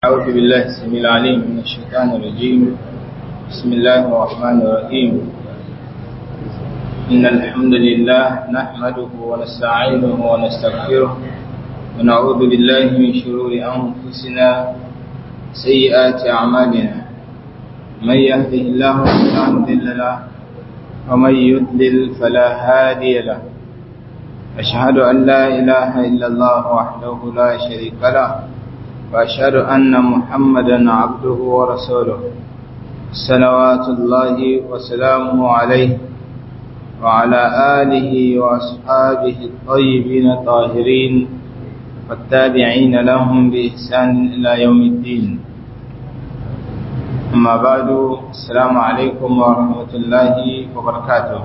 أعوذ بالله السميع العليم من الشيطان الرجيم بسم الله الرحمن الرحيم إن الحمد لله نحمده ونستعينه ونستغفره ونعوذ بالله من شرور أنفسنا سيئات أعمالنا من يهده الله فلا مضل له ومن يضلل فلا هادي له أشهد أن لا إله إلا الله وحده لا شريك له وأشهد أن محمدا عبده ورسوله صلوات الله وسلامه عليه وعلى آله وأصحابه الطيبين الطاهرين والتابعين لهم بإحسان إلى يوم الدين أما بعد السلام عليكم ورحمة الله وبركاته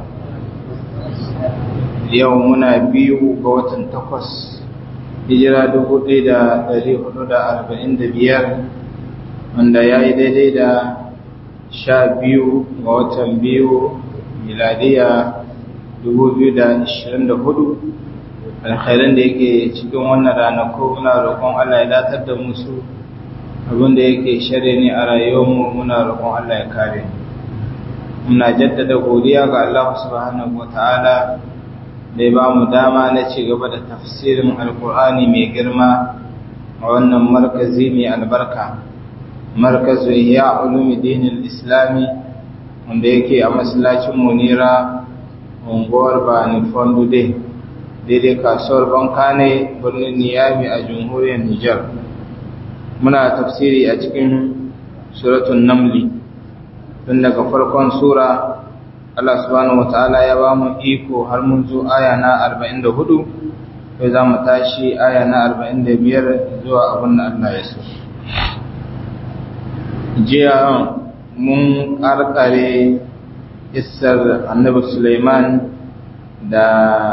يومنا بيو قوة تقص hijira dubu ɗaya da ɗari hudu da arba'in da biyar wanda ya yi daidai da sha biyu ga watan biyu miladiya dubu biyu da ashirin da hudu alkhairan da yake cikin wannan ranaku muna roƙon Allah ya datar da musu abin da yake shirya ne a rayuwarmu muna roƙon Allah ya kare muna jaddada godiya ga Allah subhanahu wa ta'ala da ya ba mu dama na ci gaba da tafsirin alkur'ani mai girma a wannan markazi mai albarka markazu ya ulumi dinin islami wanda yake a masallacin munira unguwar bani fondude daidai kasuwar banka ne birnin niyami a jamhuriyar nijar muna tafsiri a cikin suratun namli tun daga farkon sura Allah subhanahu wataala ya ba mu iko har mun zo aya na 44 sai za mu tashi aya na 45 zuwa abin da Allah ya so jiya mun karkare isar annabi Sulaiman da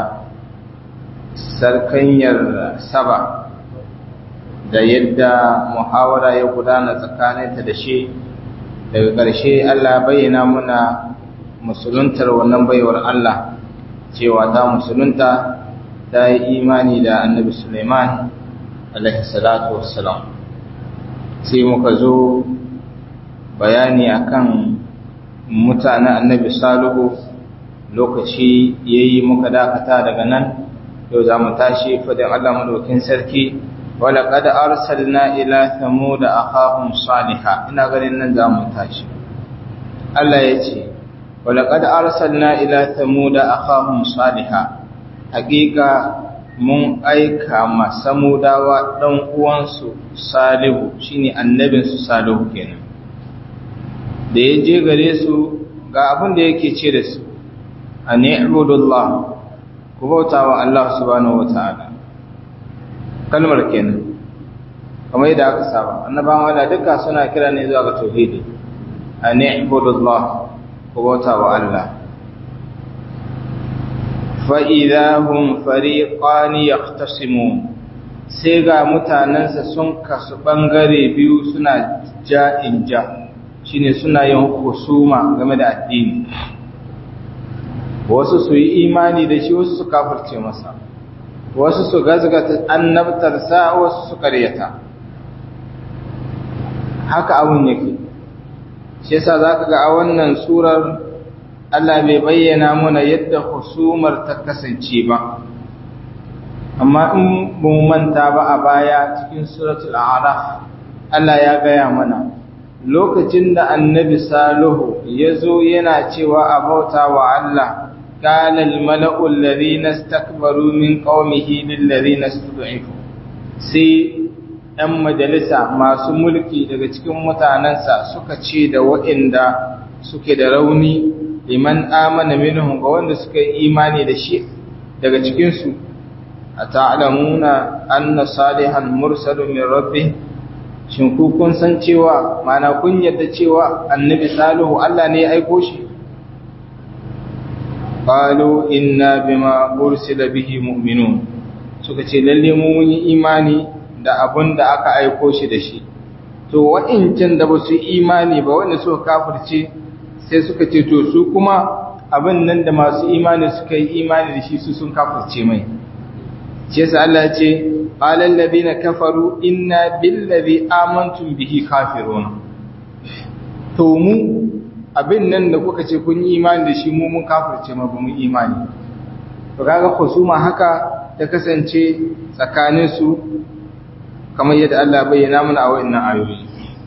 sarkanyar saba da yadda muhawara ya gudana tsakaninta da shi daga ƙarshe Allah bayyana muna musuluntar wannan baiwar Allah cewa ta musulunta ta yi imani da annabi Suleiman alaihi salatu wassalam sai muka zo bayani akan mutanen annabi Salihu lokaci yayi muka dakata daga nan yau za mu tashi fadin Allah madaukin sarki wala qad arsalna ila thamud akhahum salihah ina ganin nan za mu tashi Allah ya ce ولقد أرسلنا إلى ثمود أخاهم صالحا حقيقة mun aika ma samudawa ɗan uwansu salihu shine annabinsu salihu kenan da ya je gare su ga abin da yake ce da su a ni'budullah ku bauta wa Allah subhanahu wata'ala kalmar kenan kamar yadda aka saba annabawan Allah duka suna kira ne zuwa ga tauhidi a ni'budullah ku bauta wa Allah fa'idahun fariƙani ya sai ga mutanensa sun kasu ɓangare biyu suna ja in ja shi ne suna yin husuma game da addini wasu su yi imani da shi wasu su kafirce masa wasu su gazgata annabtarsa wasu su karyata haka abun yake shi yasa zaka ga a wannan surar Allah bai bayyana mana yadda husumar ta kasance ba amma in mun manta ba a baya cikin suratul a'raf Allah ya gaya mana lokacin da annabi salihu ya zo yana cewa a bauta wa Allah قال الملأ الذين استكبروا من قومه للذين استضعفوا sai ‘yan majalisa masu mulki daga cikin mutanensa suka ce da waɗanda suke da rauni liman amana minhum ga wanda suka yi imani da shi daga cikinsu a ta'alamuna anna salihan mursalun min rabbi shin ku kun san cewa mana kun yadda cewa annabi salihu Allah ne ya aiko shi qalu inna bima ursila bihi mu'minun suka ce lalle mu mun yi imani da abun da aka aiko shi da shi to wa'incan da ba su imani ba wanda suka kafirce sai suka ce to su kuma abin nan da masu imani suka yi imani da shi su sun kafirce mai shi yasa Allah ya ce qala alladhina kafaru inna billazi amantum bihi kafirun to mu abin nan da kuka ce kun yi imani da shi mu mun kafirce ma ba mu imani to kaga kusuma haka ta kasance tsakanin su kamar yadda Allah bayyana mana a wannan ayoyi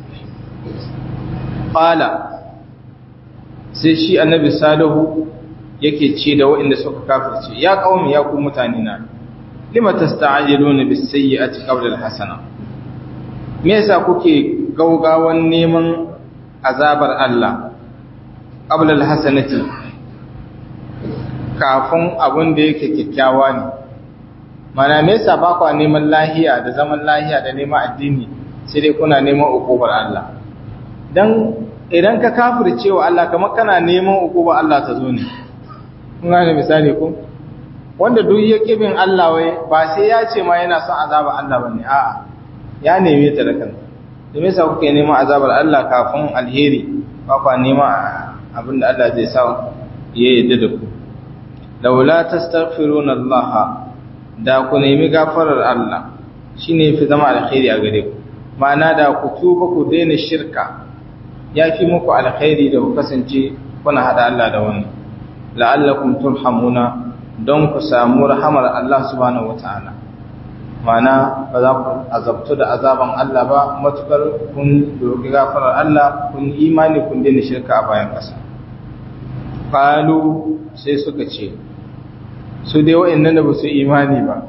qala sai shi annabi salihu yake ce da waɗanda suka kafirce ya qaumi ya ku mutane na lima tasta'jiluna bis sayyi'ati qabla al hasana me yasa kuke gaugawan neman azabar Allah qabla al hasanati kafin abin da yake kyakkyawa ne mana me yasa ba ku neman lahiya da zaman lahiya da neman addini sai dai kuna neman ukubar Allah dan idan ka kafirce wa Allah kamar kana neman ukubar Allah ta zo ne kun gane misali ko wanda duk ya kibin Allah wai ba sai ya ce ma yana son azabar Allah bane a'a ya neme ta da kansa da me yasa kuke neman azabar Allah kafin alheri ba ku neman abinda Allah zai sa ya yarda da ku laula tastaghfiruna Allah da ku nemi gafarar Allah shine fi zama alkhairi a gare ku ma'ana da ku tuba ku daina shirka yafi muku alkhairi da ku kasance kuna hada Allah da wani la'allakum turhamuna don ku samu rahamar Allah subhanahu wataala ma'ana ba za ku azabtu da azaban Allah ba matukar kun doki gafarar Allah kun imani kun daina shirka a bayan ƙasa qalu sai suka ce su dai wa'annan da ba su imani ba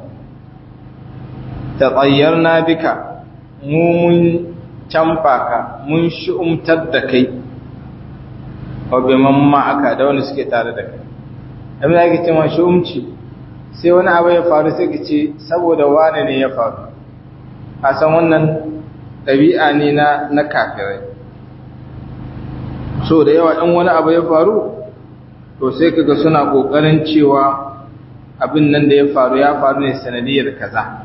tatayyarna bika mu mun canfa ka mun shi'umtar da kai wa bi mamma aka da wani suke tare da kai abin da ake cewa shi'umci sai wani abu ya faru sai ka ce saboda wane ne ya faru a san wannan ɗabi'a ne na na kafirai so da yawa in wani abu ya faru to sai kaga suna ƙoƙarin cewa abin nan da ya faru ya faru ne sanadiyar kaza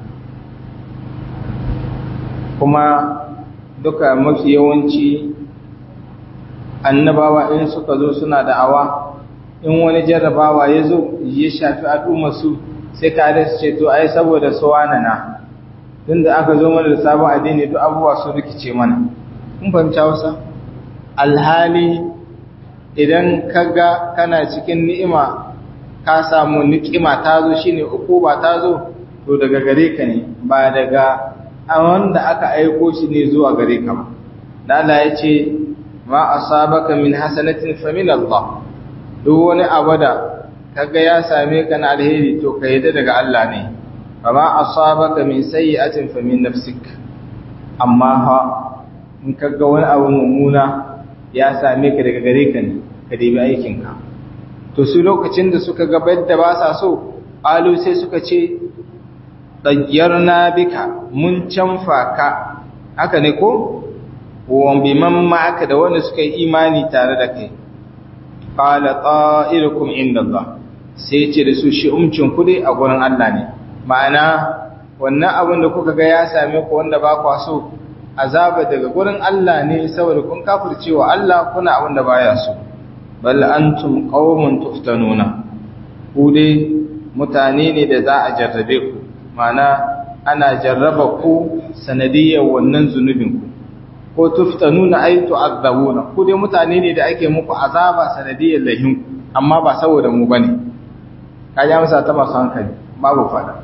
kuma duka mafi yawanci annabawa in suka zo suna da'awa in wani jarrabawa ya zo ya shafi al'ummarsu sai ka da su ce to ai saboda su na tun da aka zo mana da sabon addini duk abubuwa su rikice mana kun fahimci hausa alhali idan ka ga kana cikin ni'ima ka samu ni'ima ta zo shine ukuba ta zo to daga gare ka ne ba daga a wanda aka aiko shi ne zuwa gare ka ba da Allah ya ce ma asabaka min hasanatin fa min Allah duk wani abu da kaga ya same ka na alheri to ka yadda daga Allah ne fa ma asabaka min sayyi'atin fa min nafsik amma ha in kaga wani abu mummuna ya same ka daga gare ka ne ka debi aikin ka to su lokacin da suka ga da ba sa so alu sai suka ce dayyarna bika mun canfa ka haka ne ko wa biman ma'aka da wanda suka yi imani tare da kai qala ta'irukum inda Allah sai ce da su shi umcin ku dai a gurin Allah ne ma'ana wannan abin da kuka ga ya same ku wanda ba ku so azaba daga gurin Allah ne saboda kun kafircewa Allah kuna abin da baya so bal antum qaumun tuftanuna ku dai mutane ne da za a jarrabe ku ma'ana ana jarraba ku sanadiyar wannan zunubin ku ko tuftanuna ay tu'adzabuna ku dai mutane ne da ake muku azaba sanadiyar lahin amma ba saboda mu bane kaja masa ta masu hankali babu fada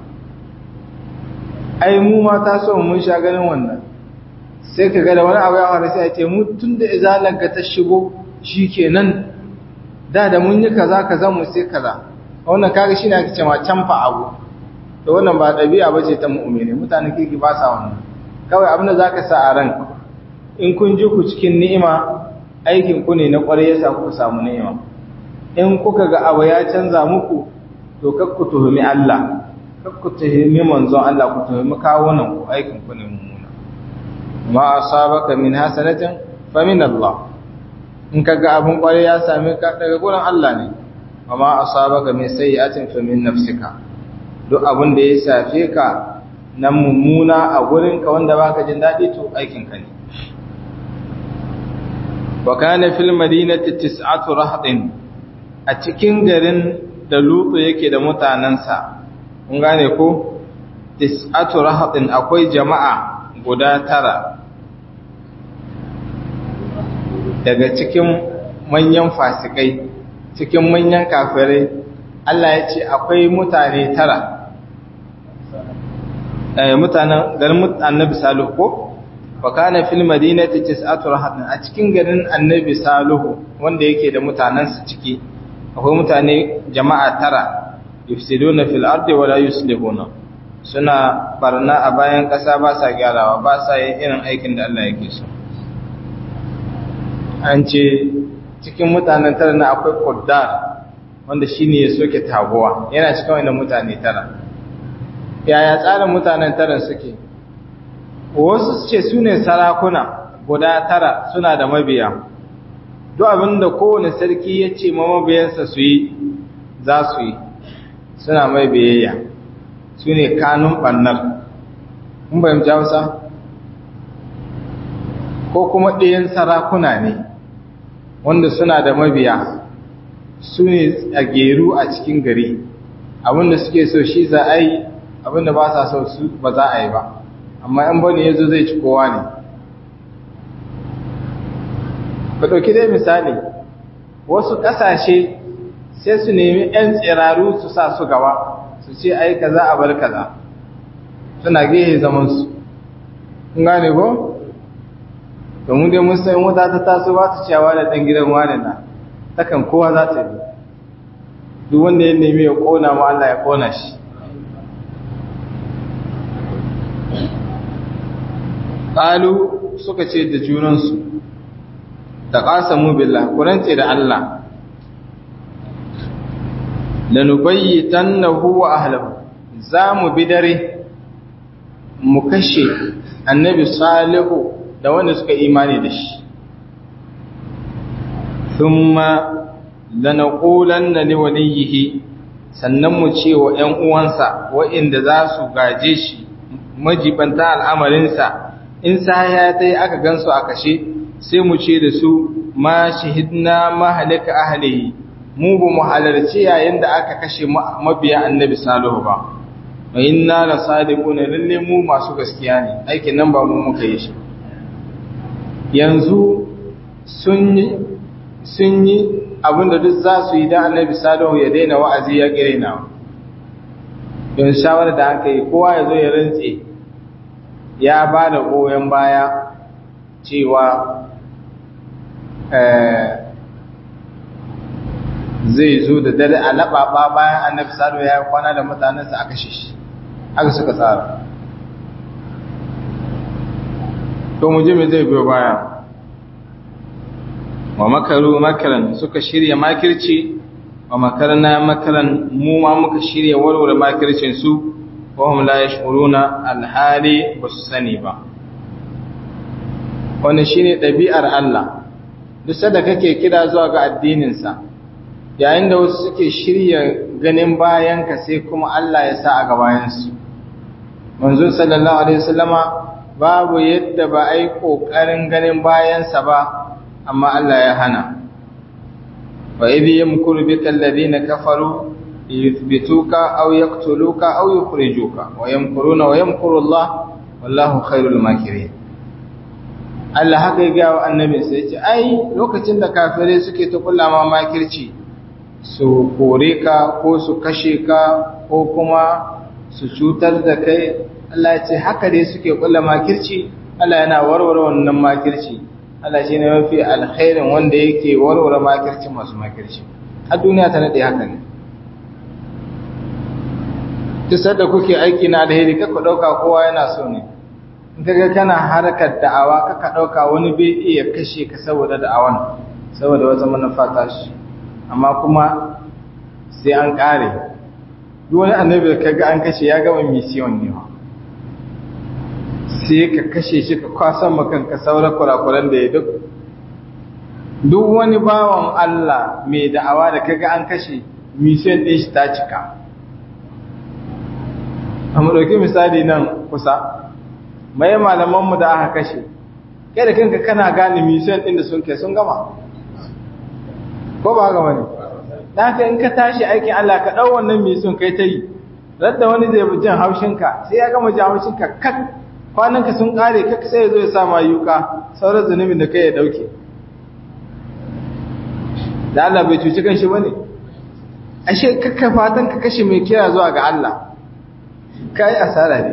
ai mu ma ta so mun sha ganin wannan sai ka ga da wani abu ya faru sai a ce mu tunda izalan ka ta shigo shikenan da da mun yi kaza kaza mu sai kaza wannan kaga shine ake cewa canfa abu to wannan ba dabi'a bace ta mu'mini mutanen kirki ba sa wannan kawai abin da zaka sa a ranka in kun ji ku cikin ni'ima aikin ku ne na ƙwarai yasa kuka samu ni'ima in kuka ga abu ya canza muku to kar ku tuhumi Allah kar ku tuhumi manzon Allah ku tuhumi kawunan ku aikin ku ne mummuna ma asabaka min hasanatin fa min Allah in kaga abun ƙwarai ya same ka daga gurin Allah ne wa ma asabaka min sayyi'atin fa min nafsika duk abin da ya safe ka nan mummuna a gurinka wanda baka jin daɗi to aikin ka ne wa kana fil madinati tis'atu rahdin a cikin garin da lutu yake da mutanansa kun gane ko tis'atu rahatin akwai jama'a guda tara daga cikin manyan fasikai cikin manyan kafirai Allah ya ce akwai mutane tara eh mutanen garin annabi salihu ko wa kana fil madinati tis'atu rahatin a cikin garin annabi salihu wanda yake da mutanansa ciki akwai mutane jama'a tara yufsiduna fil ardi wa la yuslihuna suna barna a bayan ƙasa ba sa gyarawa ba sa yin irin aikin da Allah yake so an ce cikin mutanen tara na akwai kuddar wanda shine ya soke taguwa yana cikin wannan mutane tara yaya tsarin mutanen tara suke wasu ce su ne sarakuna guda tara suna da mabiya duk abinda kowane sarki ya ce ma mabiyansa su yi za su yi suna mai biyayya su ne kanun ɓannar mun bayan jawusa ko kuma ɗayan sarakuna ne wanda suna da mabiya su ne a geru a cikin gari abinda suke so shi za a yi abinda ba sa so su ba za a yi ba amma yan bane ya zo zai ci kowa ne ba ɗauki dai misali wasu ƙasashe sai su nemi 'yan tsiraru su sa su gaba su ce ai kaza a bar kaza suna gehe zamansu kun gane ko? domin dai mun san wuta ta taso ba ta cewa da ɗan gidan wani na takan kowa za ta yi duk wanda ya nemi ya ƙona mu Allah ya ƙona shi ƙalu suka ce da junansu da ƙasamu billah kurance da Allah lanubayyitannahu wa ahlihi zamu bi dare mu kashe annabi salihu da wanda suka imani da shi thumma lanaqulanna liwalihi sannan mu ce wa ƴan uwansa waɗanda za su gaje shi majibanta al'amarinsa in saya dai aka gansu a kashe sai mu ce da su ma shahidna mahalika ahlihi mu ba mu halarci yayin da aka kashe mabiya annabi salihu ba wa inna la sadiquna lalle mu masu gaskiya ne aikin nan ba mu muka yi shi yanzu sun yi sun yi abinda duk za su yi da annabi salihu ya daina wa'azi ya kirena don shawarar da aka yi kowa ya zo ya rantse ya ba da goyon baya cewa zai zo da dare a laɓaɓa bayan annabi salo ya kwana da mutanensa a kashe shi haka suka tsara to mu ji me zai biyo baya wa makaru makaran suka shirya makirci wa makarna makaran mu ma muka shirya warware makircin su wa hum la yashuruna alhali basu sani ba wannan shine ɗabi'ar Allah duk sanda kake kira zuwa ga addinin sa yayin da wasu suke shirya ganin bayanka sai kuma Allah ya sa a gabayansu manzo sallallahu alaihi wasallama babu yadda ba ai kokarin ganin bayansa ba amma Allah ya hana wa idh yamkuru bika alladhina kafaru yuthbituka aw yaqtuluka aw yukhrijuka wa yamkuruna wa yamkuru Allah wallahu khairul makirin Allah haka ya ga wa annabi sai ya ce ai lokacin da kafirai suke ta kullama makirci su kore ka ko su kashe ka ko kuma su cutar da kai Allah ya ce haka dai suke kulla makirci Allah yana warware wannan makirci Allah shi ne mafi alkhairin wanda yake warware makirci masu makirci a duniya ta nade haka ne duk da kuke aiki na alheri kaka dauka kowa yana so ne in kaga kana harkar da'awa kaka dauka wani bai iya kashe ka saboda da'awan saboda wata manufa ta shi amma kuma sai an kare duk wani annabi da kaga an kashe ya gama mission ne sai ka kashe shi ka kwasan makanka sauran kurakuran da ya duk duk wani bawan Allah mai da'awa da kaga an kashe mission din shi ta cika amma dauki misali nan kusa mai malamanmu da aka kashe kai da kanka kana gane mission din da sun kai sun gama ko ba haka bane dan haka in ka tashi aikin Allah ka dau wannan mission kai ta yi radda wani zai bi jin haushinka sai ya gama jin haushinka kak kwananka sun kare kak sai ya zo ya sa mayuka sauran zunubin da kai ya dauke da Allah bai cuci kanshi bane ashe kakka fatan ka kashe mai kira zuwa ga Allah kai asara ne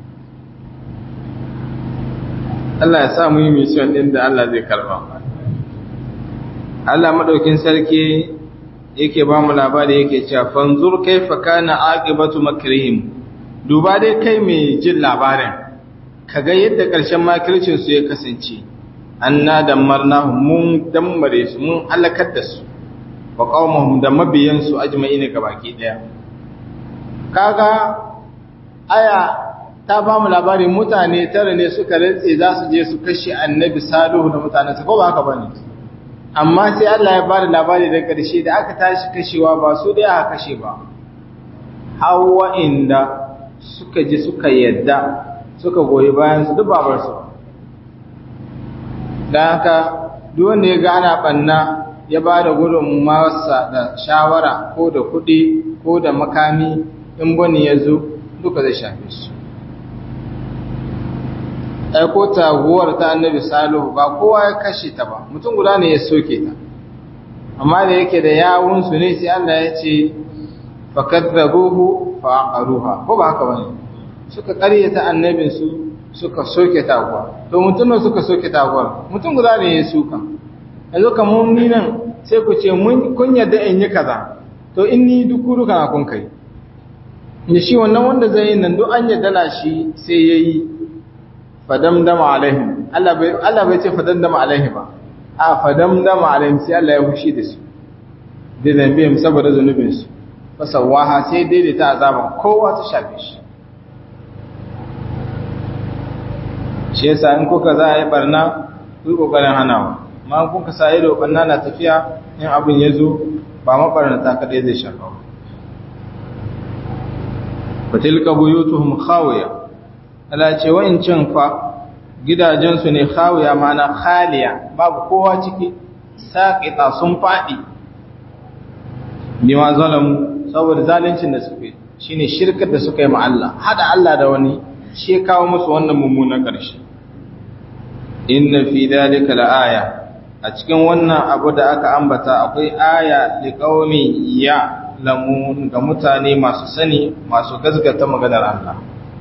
Allah ya sa mu yi mission din da Allah zai karba Allah madaukin sarki yake ba mu labari yake cewa fanzur kaifa kana aqibatu makrihim duba dai kai mai jin labarin kaga yadda karshen makircin su ya kasance anna damarnahu mun dammare su mun halakar da su wa qaumahum da mabiyan su ajma'in gabaki daya kaga aya ta ba mu labari mutane tare ne suka rantse za su je su kashe annabi salihu da mutanensa ko ba haka bane amma sai Allah ya bada labari da ƙarshe da aka tashi kashewa ba su da aka kashe ba hawa inda suka ji suka yadda suka goyi bayan su duk babar su dan haka duk wanda ya gana banna ya ba da gudunmawarsa da shawara ko da kuɗi ko da makami in bani ya zo duka zai shafe su aiko taguwar ta annabi salihu ba kowa ya kashe ta ba mutum guda ne ya soke ta amma da yake da yawunsu ne sai Allah ya ce fakadzabuhu faqaruha ko ba haka bane suka ƙaryata annabin su suka soke taguwa to mutum ne suka soke taguwar mutum guda ne ya suka yanzu kamar ni nan sai ku ce mun kun yadda in yi kaza to in ni duk kuruka kun kai ne shi wannan wanda zai yi nan duk an yadda na shi sai yayi fadamdama alaihim Allah bai Allah bai ce fadamdama alaihi ba a fadamdama alaihim sai Allah ya fushi da su da zambiyam saboda zanubin su fasawaha sai daidaita azaban kowa ta shafe shi shi yasa in kuka za a yi barna ku yi kokarin hanawa amma kun ka sa ido barna na tafiya in abin ya zo ba mabarnata kadai zai shafa ba fatilka buyutuhum khawiya Allah ce wa'incan fa gidajensu ne khawiya mana khaliya babu kowa ciki saqita sun fadi bima zalamu saboda zalincin da suke shine shirkar da suka yi ma Allah hada Allah da wani shi ya kawo musu wannan mummunan karshe inna fi dhalika laaya a cikin wannan abu da aka ambata akwai aya liqaumi ya lamun ga mutane masu sani masu gazgata maganar Allah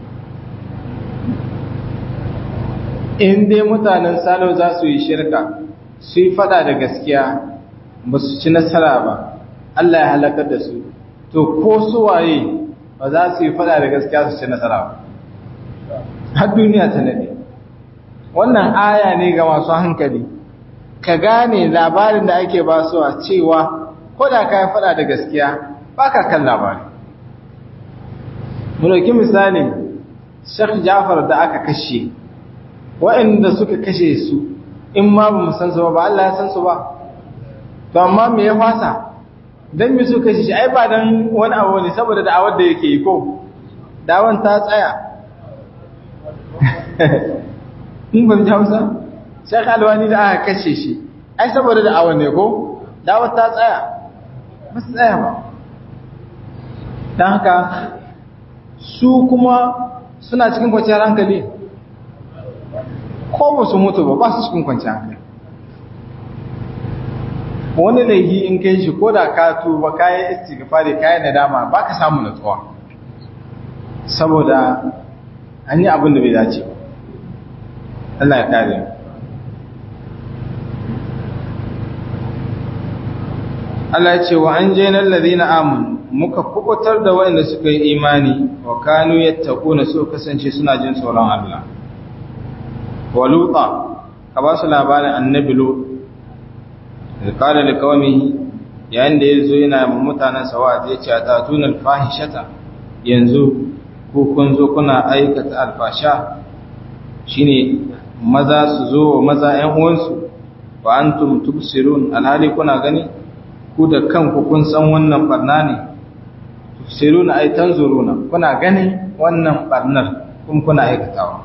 in dai mutanen salo za su yi shirka su yi fada da gaskiya ba su ci nasara ba Allah ya halakar da su to ko su waye ba za su yi fada da gaskiya su ci nasara ba har duniya ta nade wannan aya ne ga masu hankali ka gane labarin da ake ba su a cewa ko da ka yi fada da gaskiya ba ka kan labari mu dauki misali Sheikh Jafar da aka kashe waɗanda suka kashe su in ma ba mu san su ba Allah ya san su ba to amma me ya fasa dan me su kashe shi ai ba dan wani abu ne saboda da'awar da yake yi ko da'awan ta tsaya in ban ji Hausa Sheikh Alwani da aka kashe shi ai saboda da'awar ne ko da'awar ta tsaya ba su tsaya ba dan haka su kuma suna cikin kwanciyar hankali ko ba su mutu ba ba su cikin kwanci hankali wani laifi in kai shi ko da ka tuba kayan istighfari kayan nadama ba ka samu natsuwa saboda an yi abin da bai dace ba Allah ya kare Allah ya ce wa an je nan ladina amun muka kubutar da waɗanda suka yi imani wa kanu yattaquna su kasance suna jin tsoron Allah wa luta ka ba su labarin annabi lut qala liqaumihi yayin da yazo yana ma mutanen sawa zai ce atatuna alfahishata yanzu ko kun zo kuna aikata alfasha shine maza su zo wa maza ƴan uwansu wa antum tubsirun alhali kuna gani ku da kanku kun san wannan barna ne tubsiruna ay tanzuruna kuna ganin wannan barnar kun kuna aikatawa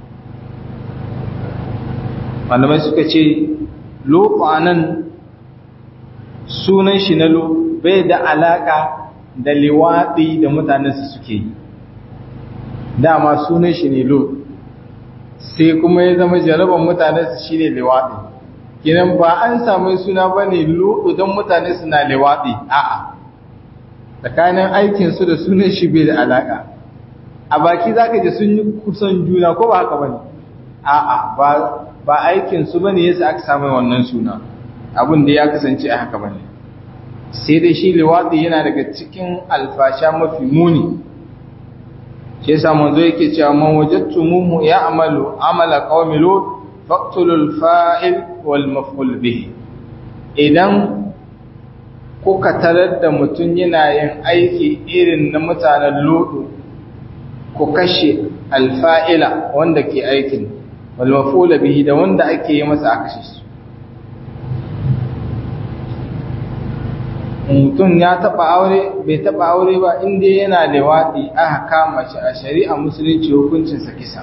malamai suka ce lofa nan sunan shi na lo bai da alaka da liwaɗi da mutanensu suke yi dama sunan shi ne lut sai kuma ya zama jaraban mutane su shine liwaɗi kinan ba an samu suna ba ne lut don mutane suna liwaɗi a'a tsakanin aikinsu da sunan shi bai da alaƙa a baki za ka ji sun yi kusan juna ko ba haka ba ne a'a ba aikinsu ba ne yasa aka samu wannan suna abin da ya kasance a haka ba ne sai dai shi liwaɗi yana daga cikin alfasha mafi muni shi yasa manzo yake cewa man wajadtumuhu ya'malu amala qaumi lut faqtulul fa'il wal maf'ul bihi idan kuka tarar da mutum yana yin aiki irin na mutanen lutu ku kashe alfa'ila wanda ke aikin wal maf'ul bihi da wanda ake yi masa a kashe su mutum ya taba aure bai taba aure ba inda yana liwaɗi aka kama shi a shari'a musulunci hukuncinsa kisa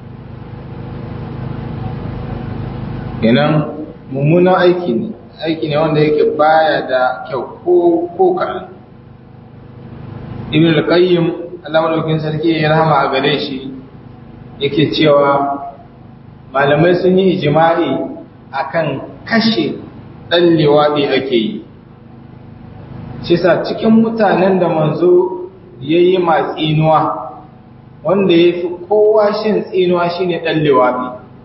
kenan mummunan aiki ne aiki ne wanda yake baya da kyau ko ko karan ibn al-qayyim Allah madaukakin sarki ya rahama a gare shi yake cewa malamai sun yi ijma'i akan kashe dan liwaɗi ake yi shi sa cikin mutanen da manzo ya yi tsinuwa wanda ya fi kowa shin tsinuwa shi ne ɗan liwaɗi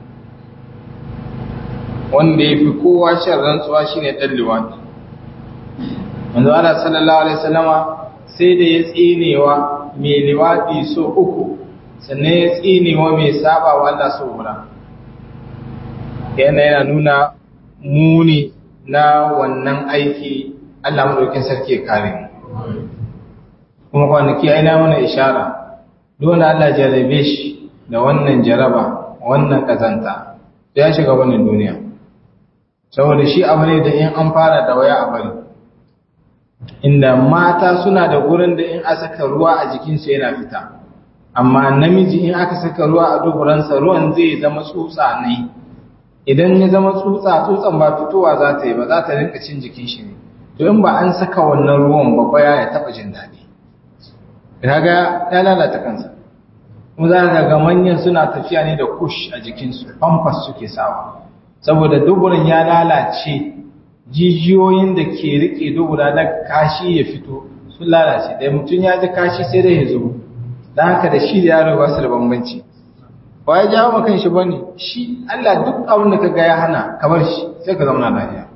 wanda ya fi kowa shin rantsuwa shi ne ɗan liwaɗi manzo ana sallallahu alaihi salama sai da ya tsinewa mai liwaɗi so uku sannan ya tsinewa mai saba wa Allah so guda yana yana nuna muni na wannan aiki Allah maɗaukin sarki ya kare mu kuma kwanaki aina mana ishara dole Allah jarabe shi da wannan jaraba wannan kazanta ya shiga wannan duniya saboda shi abu ne da in an fara da waya a bari inda mata suna da gurin da in aka saka ruwa a jikinsu yana fita amma namiji in aka saka ruwa a duburansa ruwan zai zama tsutsa ne idan ya zama tsutsa tsutsan ba fitowa za ta yi ba za ta rinka cin jikin shi ne to in ba an saka wannan ruwan babba ya taba jin daɗi kaga ya lalata kansa kuma za ka ga manyan suna tafiya ne da kush a jikinsu pampers suke sawa saboda duburin ya lalace jijiyoyin da ke rike dubura da kashi ya fito sun lalace da mutum ya ji kashi sai dai ya zo don haka da shi da yaro ba su da bambanci ba ya jawo makan shi bane shi Allah duk abin da ka ga ya hana kamar shi sai ka zauna lafiya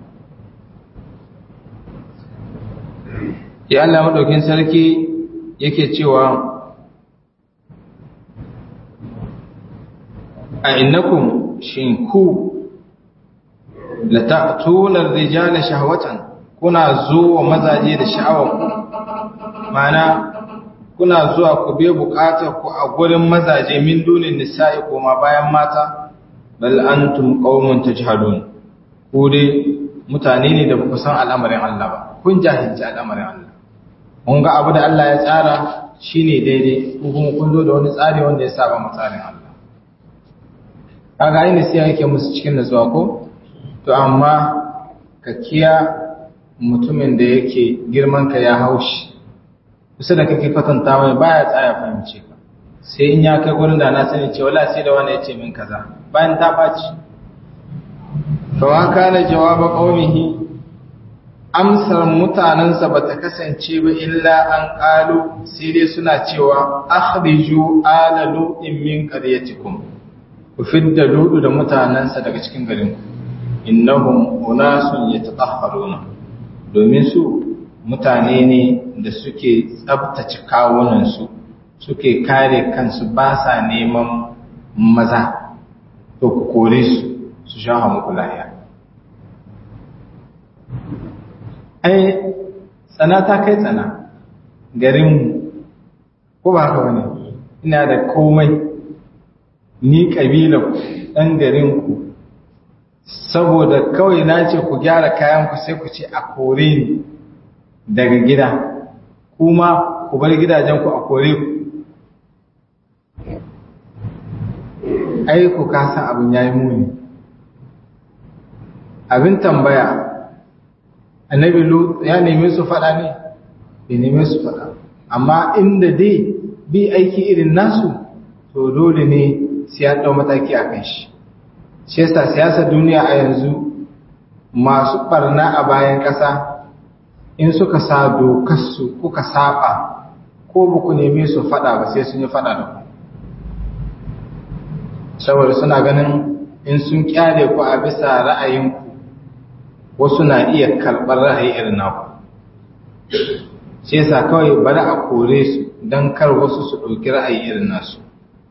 ya Allah madaukin sarki yake cewa a innakum shin ku la ta'tuna ar-rijala shahwatan kuna zuwa mazaje da sha'awar ku mana kuna zuwa ku be bukatar ku a gurin mazaje min dunin nisa'i ma bayan mata bal antum qaumun tajhalun ku dai mutane ne da ba ku san al'amarin Allah ba kun jahilci al'amarin Allah mun ga abu da Allah ya tsara shine daidai ko kuma kun zo da wani tsari wanda ya saba mu tsarin Allah kaga ai sai yake musu cikin nutsuwa ko to amma ka kiya mutumin da yake girman ka ya haushi kusa da kake kwatanta mai baya tsaya fahimce ka sai in ya kai gurin da na sani ce wala sai da wani ya ce min kaza bayan ta baci fa wa kana jawaba qaumihi amsar mutanensa ba ta kasance ba illa an ƙalu sai dai suna cewa akhriju ala lu'in min qaryatikum ku fidda ludu da mutanensa daga cikin garin ku innahum unasun yatatahharuna domin su mutane ne da suke tsabtace kawunan su suke kare kansu ba sa neman maza to ku kore su su sha muku lahiya ai tsana ta kai tsana garinmu ko ba haka wani ina da komai ni ƙabilar ɗan garinku saboda kawai na ce ku gyara kayanku sai ku ce a kore ni daga gida kuma ku bar gidajenku a kore ku ai ku kasa abin ya yi muni abin tambaya annabi lut ya nemi su faɗa ne bai nemi su faɗa amma inda dai bi aiki irin nasu to dole ne sai ya ɗau mataki a kan shi shi yasa siyasar duniya a yanzu masu ɓarna a bayan ƙasa in suka sa dokarsu kuka saba ko ba ku neme su faɗa ba sai sun yi faɗa da ku saboda suna ganin in sun kyale ku a bisa ra'ayinku wasu na iya karɓar ra'ayi irin naku shi yasa kawai bari a kore su don kar wasu su ɗauki ra'ayi irin nasu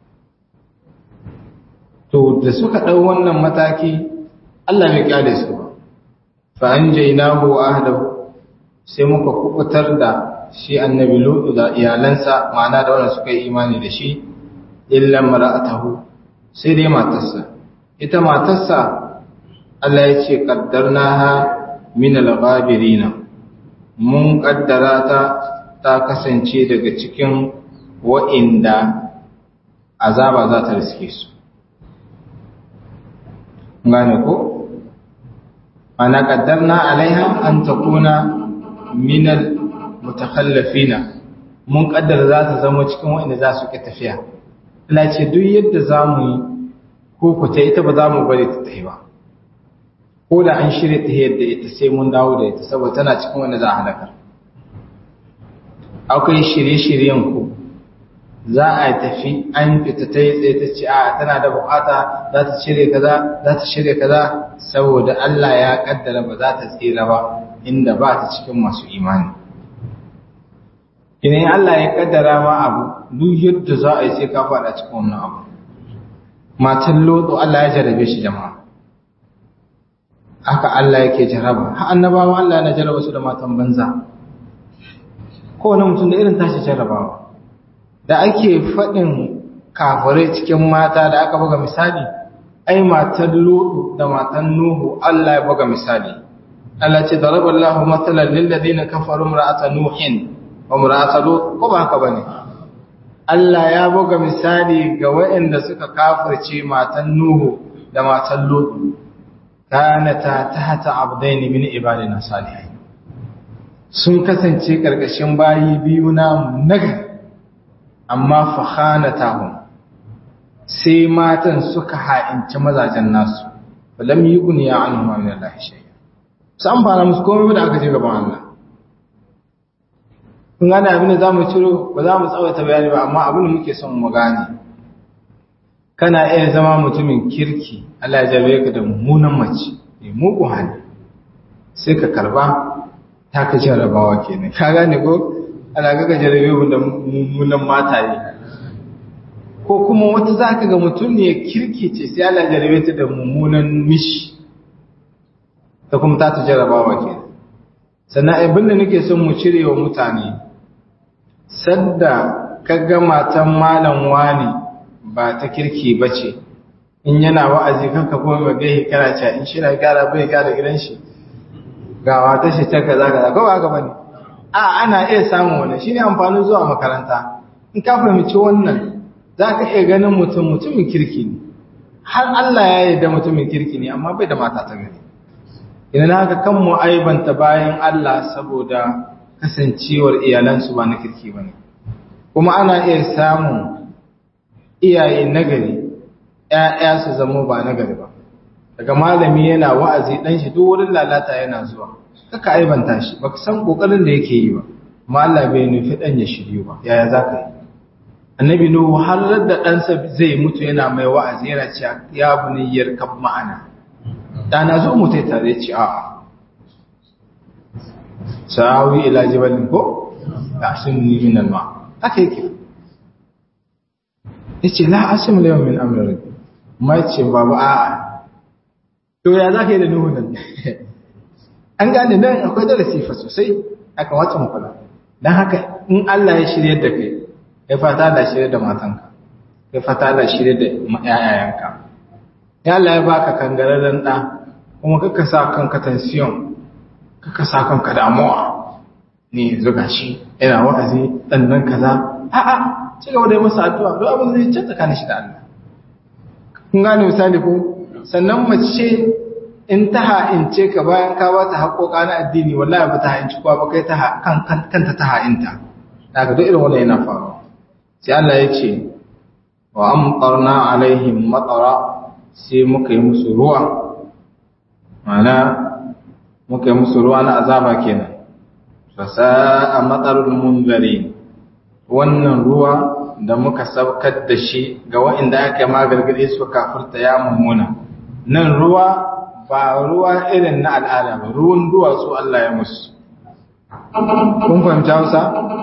to da suka ɗau wannan mataki Allah bai kyale su ba fa an jainahu ahdahu sai muka kubutar da shi annabi lutu da iyalansa ma'ana da wanda suka yi imani da shi illa mar'atahu sai dai matarsa ita matarsa Allah ya ce qaddarnaha min al-ghabirina mun kaddara ta ta kasance daga cikin wa'inda azaba za ta riske su gane ko ana qaddarna alaiha an takuna min al-mutakhallifina mun kaddara za ta zama cikin wa'inda za su ke tafiya Allah ce duk yadda za mu yi ko ku ta ita ba za mu bari ta tafi ba ko da an shirya ta yadda ita sai mun dawo da ita saboda tana cikin wanda za a halakar akwai shirye-shiryen ku za a tafi an fita ta yi tsaye ta ce a tana da bukata za ta shirya kaza za ta shirya kaza saboda Allah ya kaddara ba za ta tsira ba inda ba ta cikin masu imani idan Allah ya kaddara ma abu duk yadda za a yi sai ka faɗa cikin wannan abu matan lodo Allah ya jarabe shi jama'a haka Allah yake jaraba ha annabawa Allah yana jaraba su da matan banza kowane mutum da irin tashi jarabawa da ake faɗin kafirai cikin mata da aka buga misali ai matan lodo da matan nuhu Allah ya buga misali Allah ce daraballahu mathalan lil ladina kafaru imra'ata nuhin wa imra'ata lut ko ba haka bane Allah ya buga misali ga waɗanda suka kafirce matan Nuhu da matan Lut kanata tahta abdaini min ibadina salihin sun kasance karkashin bayi biyu na naga amma fa khanatahum sai matan suka ha'inci mazajen nasu falam yughni anhum min Allah shay'a san fara musu komai da aka je gaban Allah kun gane abin da za mu ciro ba za mu tsawaita bayani ba amma abin da muke son mu gane kana iya zama mutumin kirki Allah ya jarbe ka da mummunan mace mai mugun hali sai ka karba ta ka jarabawa kenan ka gane ko ana ga jarabe mu da mummunan mataye ko kuma wata za ka ga mutum ne kirki ce sai Allah ya jarbe ta da mummunan mishi ta kuma ta ta jarabawa kenan sannan abin da nake son mu cire wa mutane sadda kaga matan malam wani ba ta kirki bace in yana wa'azi kanka kuma magahi kana cewa in shi na gara bai gara gidan shi ga wata shi ta kaza kaza ko ba ga bane a ana iya samun wannan shine amfanin zuwa makaranta in ka fahimci wannan zaka iya ganin mutum mutumin kirki ne har Allah ya yarda mutumin kirki ne amma bai da mata ta gari idan haka kan mu aibanta bayan Allah saboda kasancewar iyalansu ba na kirki ba ne kuma ana iya samun iyaye nagari ‘ya'ya su zama ba nagari ba daga malami yana wa'azi ɗan shi duk wurin lalata yana zuwa kaka aibanta shi ba ka san ƙoƙarin da yake yi ba amma Allah bai nufi ɗan ya shiryu ba yaya za ka yi annabi nuhu har da ɗansa zai mutu yana mai wa'azi yana cewa ya buniyar kab ma'ana ɗana zo mu tai tare ci a'a sa'awi ila jibalin ko ta'simuni min al-ma haka yake yace la asim la min amri rabbi mai ce babu a'a to ya zaka yi da nuhu nan an gane nan akwai darasi fa sosai aka wata mu kula dan haka in Allah ya shirye da kai kai fata da shirye da matanka kai fata da shirye da yayayanka ya Allah ya baka kangararren da kuma kaka sa kanka tension kaka sa kanka damuwa ne zuga shi ina wa'azi dan nan kaza a'a ci gaba da yi masa addu'a don abin zai canza kana shi da Allah kun gane misali ko sannan mace in ta ha'ince ka bayan ka ba ta haƙoƙa na addini wallahi ba ta ha'inci kowa ba kai ta kanta ta ha'inta daga duk irin wannan yana faruwa sai Allah ya ce wa amtarna alaihim matara sai muka yi musu ruwa mana muka yi musu ruwa na azaba kenan fasa a matsarul munzari wannan ruwa da muka saukar da shi ga wa'inda aka yi magargade su kafurta ya mummuna nan ruwa ba ruwa irin na al'ada ba ruwan duwatsu Allah ya musu kun fahimta hausa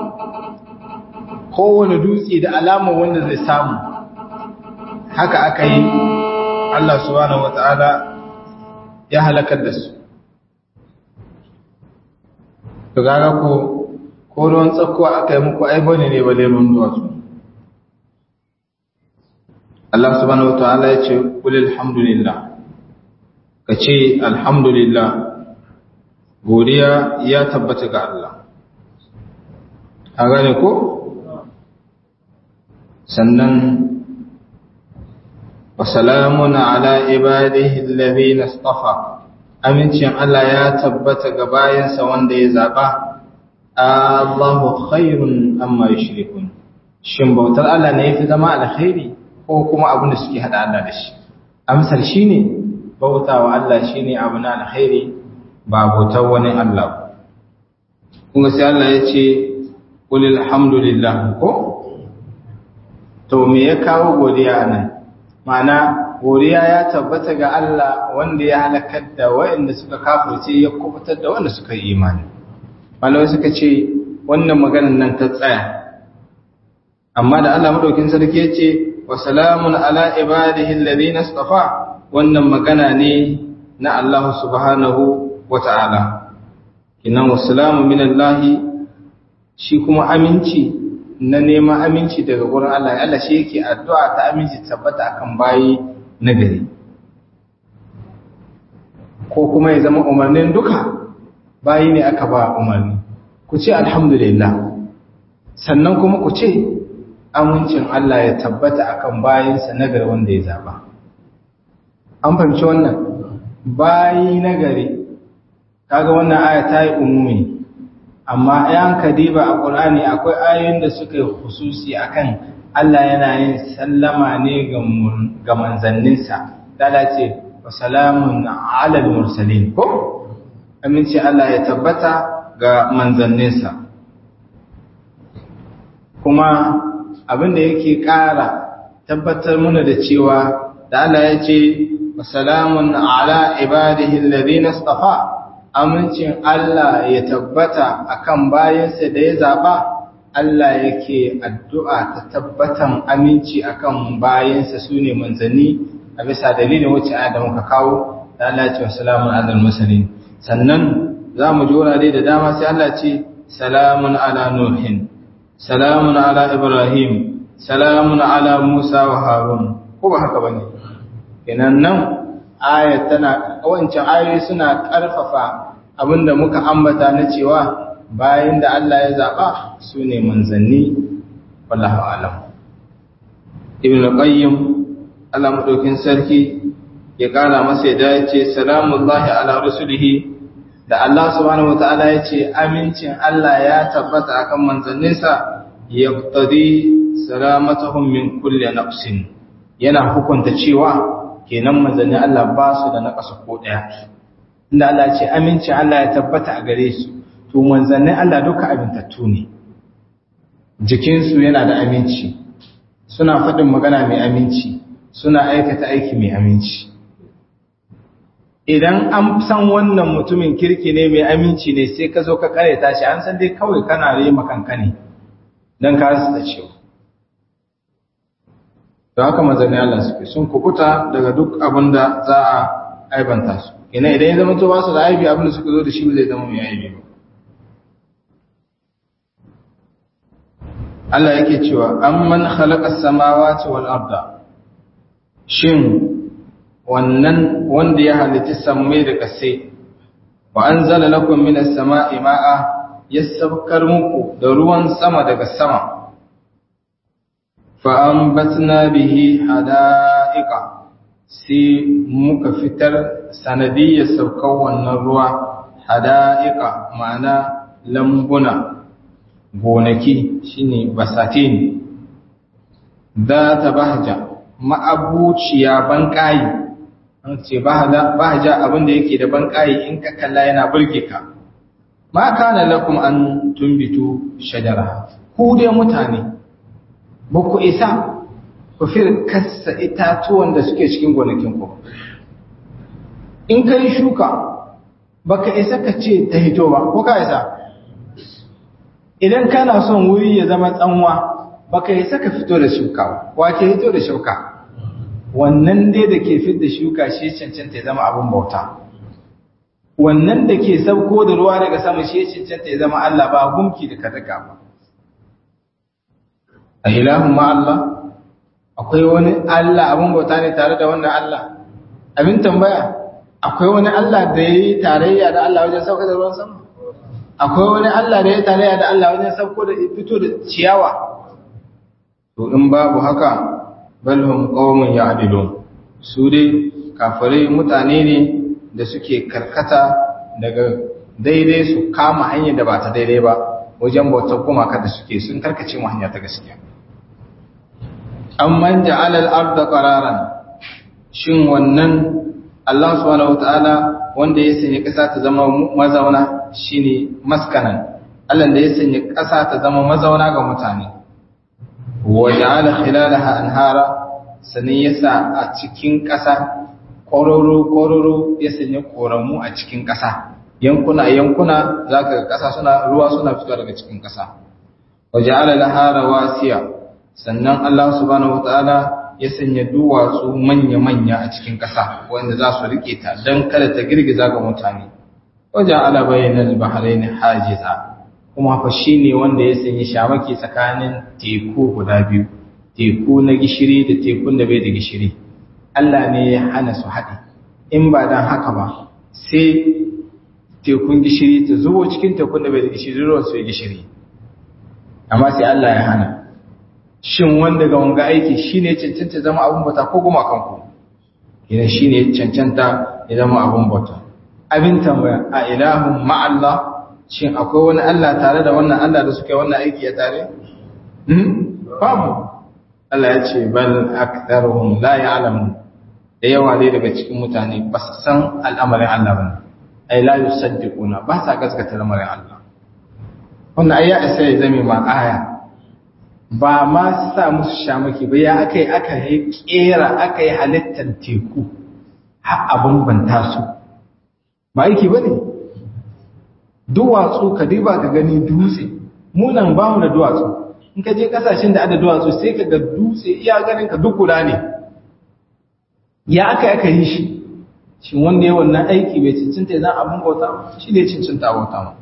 kowane dutse da alamar wanda zai samu haka aka yi Allah subhanahu wata'ala ya halakar da su to gaga ko ko ruwan tsakko aka yi muku ai bane ne bale ruwan duwatsu Allah subhanahu wata'ala ya ce kul alhamdulillah ka ce alhamdulillah godiya ya tabbata ga Allah a gane ko sannan wasalamun ala ibadihi alladhina istafa amincin Allah ya tabbata ga bayansa wanda ya zaba Allahu khairun amma yushrikun shin bautar Allah ne yafi zama alkhairi ko kuma abin da suke hada Allah da shi amsar shine bautawa Allah shine abu na alkhairi ba bautar wani Allah kuma sai Allah ya ce qul alhamdulillah ko to me ya kawo godiya nan ma'ana godiya ya tabbata ga Allah wanda ya halakar da waɗanda suka kafirce ya kubutar da wanda suka yi imani malamai suka ce wannan maganar nan ta tsaya amma da Allah madaukin sarki ya ce wa salamun ala ibadihi alladhina istafa wannan magana ne na Allah subhanahu wa ta'ala kinan wa salamu min Allah shi kuma aminci na neman aminci daga gurin Allah Allah shi yake addu'a ta aminci tabbata akan bayi na gari ko kuma ya zama umarnin duka bayi ne aka ba umarni ku ce alhamdulillah sannan kuma ku ce amincin Allah ya tabbata akan bayinsa na gari wanda ya zaba an fahimci wannan bayi na gari kaga wannan aya ta yi umumi amma yan kadiba a ƙulani akwai ayoyin da suka yi hususi akan Allah yana yin sallama ne ga manzanninsa dala ce wa salamun alal mursalin ko aminci Allah ya tabbata ga manzanninsa kuma abin da yake ƙara tabbatar muna da cewa da Allah ya ce wa salamun ala ibadihi alladhina istafa amincin Allah ya tabbata akan bayansa da ya zaba Allah yake addu'a ta tabbatan aminci akan bayansa sune manzanni a bisa dalilin wacce aya da muka kawo da Allah ya ce salamun alal mursalin sannan zamu ji wurare da dama sai Allah ce salamun ala nuhin salamun ala ibrahim salamun ala musa wa harun ko ba haka bane kenan nan aya tana wancan ayoyi suna karfafa abinda muka ambata na cewa bayan da Allah ya zaɓa su ne manzanni wallahu alam ibn al-qayyim Allah madaukin sarki ya kara masa ya ce salamullahi ala rusulihi da Allah subhanahu wataala ya ce amincin Allah ya tabbata akan manzanninsa yaqtadi salamatuhum min kulli naqsin yana hukunta cewa kenan manzannin Allah ba su da naqasa ko daya inda Allah ce aminci Allah ya tabbata a gare su to manzannin Allah duka abintattu ne jikinsu yana da aminci suna faɗin magana mai aminci suna aikata aiki mai aminci idan an san wannan mutumin kirki ne mai aminci ne sai ka zo ka kareta shi an san dai kawai kana rema kanka ne don ka rasa cewa da haka manzannin Allah suke sun kukuta daga duk abin da za a aibanta su ina idan ya zama to ba su da aibi abin da suka zo da shi zai zama mai aibi ba Allah yake cewa amman khalaqa samawati wal arda shin wannan wanda ya halitta sammai da kasai wa anzala lakum minas sama'i ma'a yassabkar muku da ruwan sama daga sama fa anbatna bihi hada'iqa sai muka fitar sanadiyyar saukar wannan ruwa hada'iqa ma'ana lambuna gonaki shine basatin za ta bahja ma'abuciya banƙayi an ce bahja abinda yake da banƙayi in ka kalla yana burge ka ma kana lakum an tumbitu shajara ku dai mutane ba ku isa ku fir kassa itatuwan da suke cikin gonakin ku in ka yi shuka baka isa ka ce ta hito ba ko ka isa idan kana son wuri ya zama tsanwa baka isa ka fito da shuka wa ke hito da shuka wannan dai da ke fit da shuka shi cancanta ya zama abin bauta wannan da ke sauko da ruwa daga sama shi cancanta ya zama Allah ba gumki da kadaka ba a ilahun ma Allah akwai wani Allah abin bauta ne tare da wannan Allah abin tambaya akwai wani Allah da ya yi tarayya da Allah wajen sauka da ruwan sama akwai wani Allah da ya yi tarayya da Allah wajen sauko da fito da ciyawa to in babu haka balhum qaumun ya'dilun su dai kafirai mutane ne da suke karkata daga daidai su kama hanyar da ba ta daidai ba wajen bautar gumaka da suke sun karkace mu hanya ta gaskiya amman ja'ala al-ardha qararan shin wannan Allah subhanahu wataala wanda ya sanya ƙasa ta zama mazauna shine maskanan Allah da ya sanya ƙasa ta zama mazauna ga mutane wa ja'ala khilalaha anhara sanin yasa a cikin ƙasa kororo kororo ya sanya koramu a cikin ƙasa yankuna yankuna zaka ga ƙasa suna ruwa suna fitowa daga cikin ƙasa wa ja'ala laha rawasiya sannan Allah subhanahu wataala ya sanya duwatsu manya-manya a cikin ƙasa wanda za su riƙe ta don kada ta girgiza ga mutane wajen alabayin baharai na hajiza kuma fa shi ne wanda ya sanya shamaki tsakanin teku guda biyu teku na gishiri da tekun da bai da gishiri Allah ne ya hana su haɗe in ba don haka ba sai tekun gishiri ta zubo cikin tekun da bai da gishiri ruwan su ya gishiri amma sai Allah ya hana shin wanda ga wanga aiki shine cancanta zama abun bauta ko kuma kanku idan shine cancanta ya zama abun bauta abin tambaya a ilahun ma'allah shin akwai wani Allah tare da wannan Allah da suka yi wannan aiki ya tare hmm babu Allah ya ce bal aktharuhum la ya'lamun da yawa dai daga cikin mutane ba su san al'amarin Allah bane ai la yusaddiquna ba sa gaskata lamarin Allah wannan ayya sai ya zame ma aya ba ma sa musu shamaki ba ya aka yi aka yi kera aka yi halittar teku har abin banta su ba aiki ba ne duwatsu ka diba ka gani dutse munan ba mu da duwatsu in ka je kasashen da ada duwatsu sai ka ga dutse iya ganin ka duk guda ne ya aka aka yi shi shin wanda ya wannan aiki bai cincinta zan abin bauta shi ne cincinta bauta ma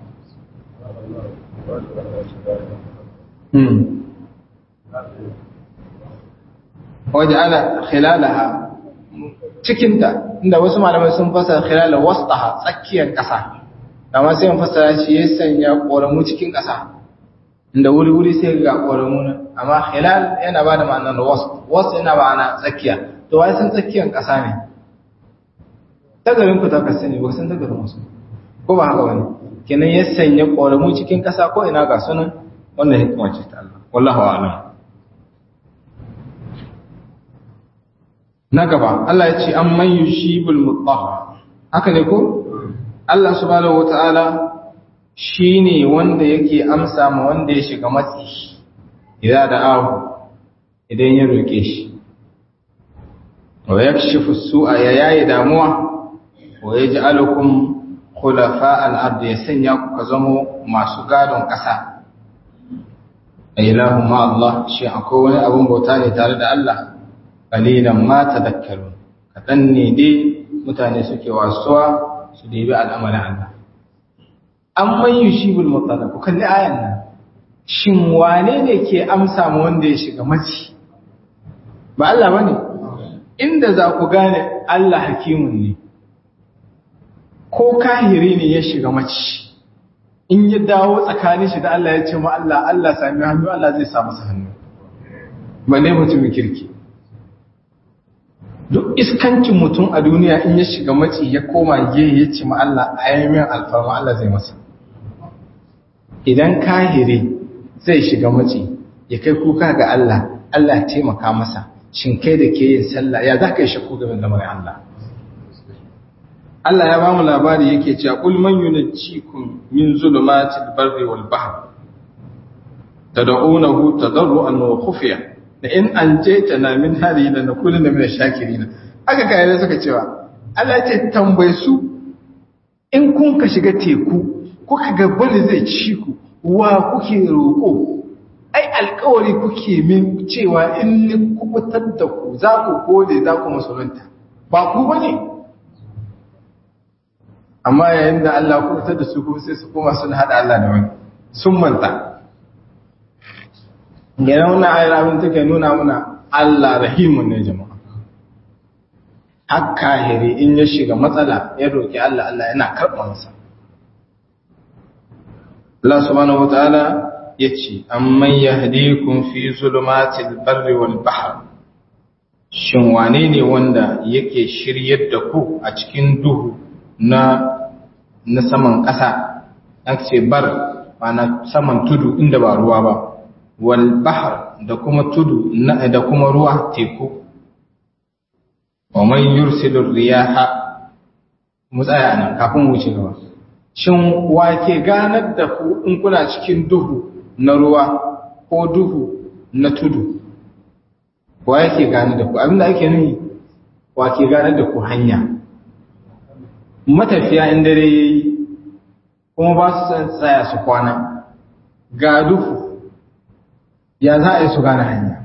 waje ana khilalaha cikinta inda wasu malamai sun fasa khilala wastaha tsakiyar ƙasa amma sai mun fasara shi ya sanya ƙoramu cikin ƙasa inda wuri-wuri sai ga ƙoramu nan amma khilal yana ba da ma'anar wast wast yana ma'ana tsakiya to wai san tsakiyar ƙasa ne tagarin ku ta kasa ne ba san tagarin wasu ko ba haka wani kenan ya sanya ƙoramu cikin ƙasa ko ina ga sunan wannan hikima ce ta Allah wallahu a'lam na gaba Allah ya ce an man yushibul mutahhar haka ne ko Allah subhanahu wataala shine wanda yake amsa ma wanda ya shiga matsi idza da'ahu idan ya roke shi wa yakshifu su'a ya yayi damuwa wa yaj'alukum khulafa al-ard ya sanya ku ka zamo masu gadon kasa ilahu ma Allah shi akwai wani abun bauta ne tare da Allah qalilan ma tadhakkarun kadan ne dai mutane suke wasuwa su debi al'amarin Allah amman yushibul mutalaq kalli ayan nan shin wane ne ke amsa ma wanda ya shiga maci ba Allah bane inda za ku gane Allah hakimun ne ko kahiri ne ya shiga maci in ya dawo tsakanin shi da Allah ya ce ma Allah Allah sami hannu Allah zai sa masa hannu ba ne mutumin kirki duk iskancin mutum a duniya in ya shiga maci ya koma ge ya ce ma Allah a yamin alfarma Allah zai masa idan kahiri zai shiga maci ya kai kuka ga Allah Allah ya taimaka masa shin kai da ke yin sallah ya za ka yi shakku game da lamarin Allah Allah ya ba mu labari yake cewa qul man yunajjikum min zulumatil barri wal bahr tad'unahu tadarruan wa khufiya da in anjaytana min hadhihi lanakunanna min ash-shakirin aka kai da suka cewa Allah ya ce tambaye su in kun ka shiga teku kuka ga bari zai ci ku wa kuke roƙo ai alkawari kuke min cewa in ni kubutar da ku za ku gode za ku musulunta ba ku ba ne amma yayin da Allah kubutar da su kuma sai su koma sun haɗa Allah da wani sun manta gina wani ayar abin take nuna muna Allah rahimun ne jama'a haka hiri in ya shiga matsala ya roƙi Allah Allah yana karɓansa Allah subhanahu wa ta'ala ya ce, Amman ya hadikun fi zulumatil barri wal bahar, shin wane ne wanda yake shiryar da ku a cikin duhu na, na saman ƙasa, an ce bar na saman tudu inda ba ruwa ba, wal bahar da kuma tudu na, da kuma ruwa teku. Wa man yursilur riyaha mu tsaya nan kafin wuce gaba. Shin wake ganar da ku in kuna cikin duhu na ruwa ko duhu na tudu wa yake gane da ku abinda ake nuni wa ke gane da ku hanya matafiya in dare yayi kuma ba su san tsaya su kwana ga duhu ya za a yi su gane hanya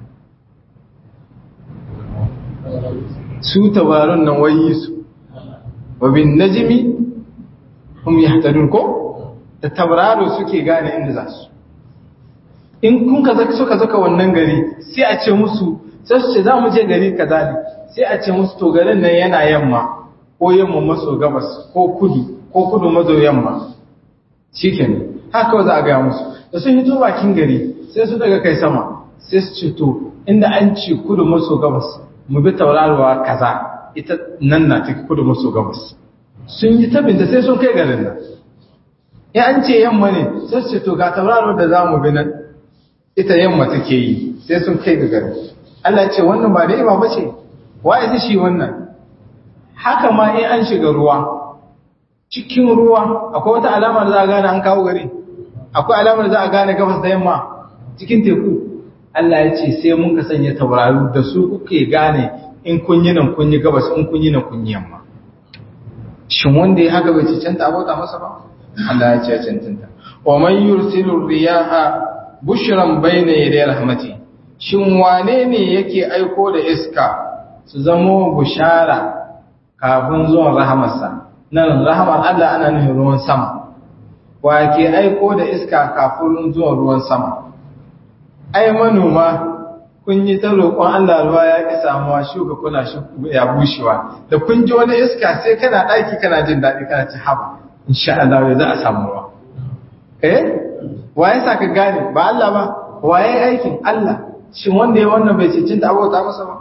su tabarun nan wayi su wa bin najmi hum yahtadun ko da tabararo suke gane inda za su in kun ka zaka suka zaka wannan gari sai a ce musu sai su ce za mu je gari kaza ne sai a ce musu to garin nan yana yamma ko yamma maso gabas ko kudu ko kudu maso yamma shikenan haka za a gaya musu da sun hito bakin gari sai su daga kai sama sai su ce to inda an ce kudu maso gabas mu bi tauraruwa kaza ita nan na ta kudu maso gabas sun yi tabinta sai sun kai garin nan in an ce yamma ne sai su ce to ga tauraruwar da za mu bi nan ita yamma take yi sai sun kai ga gari Allah ce wannan ba ni'ima ba ce wa ya shi wannan haka ma in an shiga ruwa cikin ruwa akwai wata alama da za a gane an kawo gari akwai alama da za a gane gabas da yamma cikin teku Allah ya ce sai mun ka sanya taurari da su kuke gane in kun yi nan kun yi gabas in kun yi nan kun yi yamma shin wanda ya haka bai cancanta abota masa ba Allah ya ce ya cancanta wa man yursilu riyaha bushran bayna yaday rahmati shin wane ne yake aiko da iska su zamo bushara kafin zuwan rahamarsa nan rahamar Allah ana nufin ruwan sama wa ke aiko da iska kafin zuwan ruwan sama ai manoma kun yi ta roƙon Allah ruwa ya ƙi samuwa shuka kuna ya bushewa da kun ji wani iska sai kana ɗaki kana jin daɗi kana ci haba insha Allah za a samu ruwa eh waye sa ka gane ba Allah ba waye aikin Allah shin wanda ya wannan bai cincin da abota masa ba